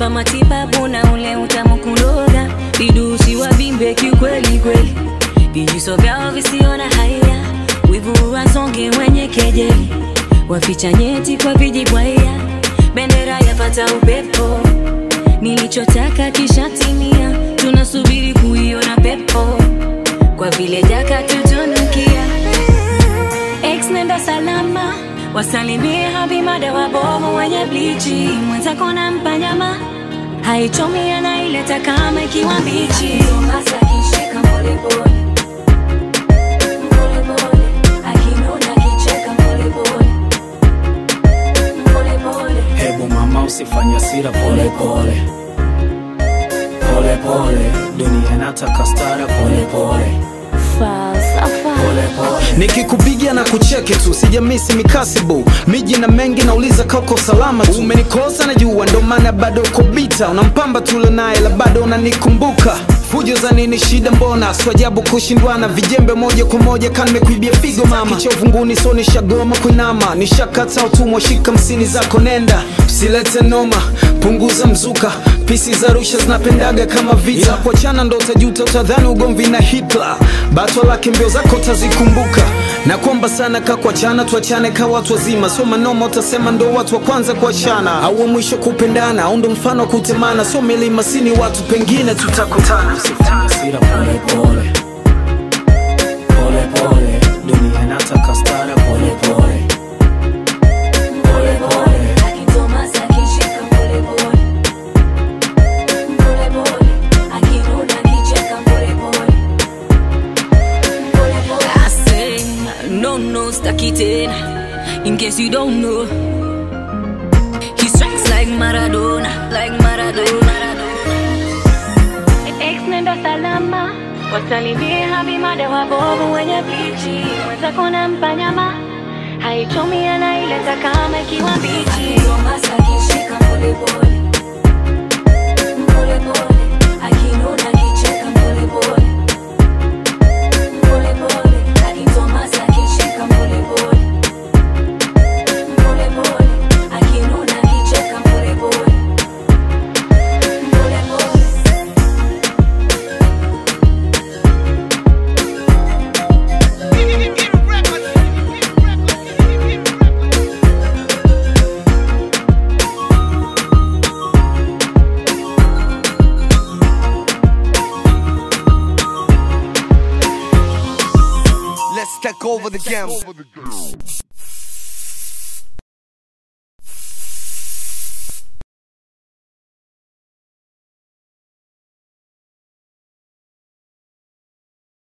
kunipa matibabu na ule utamu kuloga vidusi wavimbe kiukweli kweli vijuso vyao visiona haya wivu wasonge wenye kejeli waficha nyeti kwa vijibwaya bendera yapata upepo nilichotaka kishatimia tunasubiri kuiona pepo kwa vile jaka tutunukia ex nenda salama wasalimie habimada wabovu wenye blichi mwenzako na mpanyama haichomi anaileta kama ikiwa mbichi Hasa akishika polepole. Polepole. Akinuna akicheka polepole. Polepole. Hebu mama usifanye hasira pole pole pole pole, dunia inataka stara pole pole pole pole. nikikupigia na kucheki tu sijamisi mikasibu miji na mengi nauliza kauko salama tu umenikosa na jua ndo maana bado uko bita unampamba tule naye la bado unanikumbuka fujo za nini shida mbona swajabu kushindwana vijembe moja kwa moja kanimekuibia figo mama kichovunguni so nishagoma kuinama nishakata utumwa shika msini zako nenda usilete noma punguza mzuka pisi za rusha zinapendaga kama vita yeah. kuachana ndo utajuta utadhani ugomvi na hitler batwa lake mbio zako utazikumbuka na kwamba sana ka kuachana tuachane ka watu wazima sio manoma utasema ndo watu wa kwanza kuachana au wa mwisho kupendana au ndo mfano wa kutemana sio milima sini watu pengine tutakutana Usifanye hasira pole pole pole pole, dunia inataka stara pole pole pole pole. Akitomasa akishika polepole. Polepole. Akinuna akicheka polepole. Polepole. I say, no, no, staki tena. In case you don't know, he strikes like Maradona, like Maradona. Ex nenda salama, wasalimie habimada wabovu wenye blichi, mwenzako na mpanyama haichomi anaileta kama ikiwa mbichi. Tomasa akishika polepole. Polepole. Akinuna akicheka polepole. Polepole. Akitomasa akishika polepole. Polepole. Akinuna akicheka polepole. Polepole. Let's take over the game.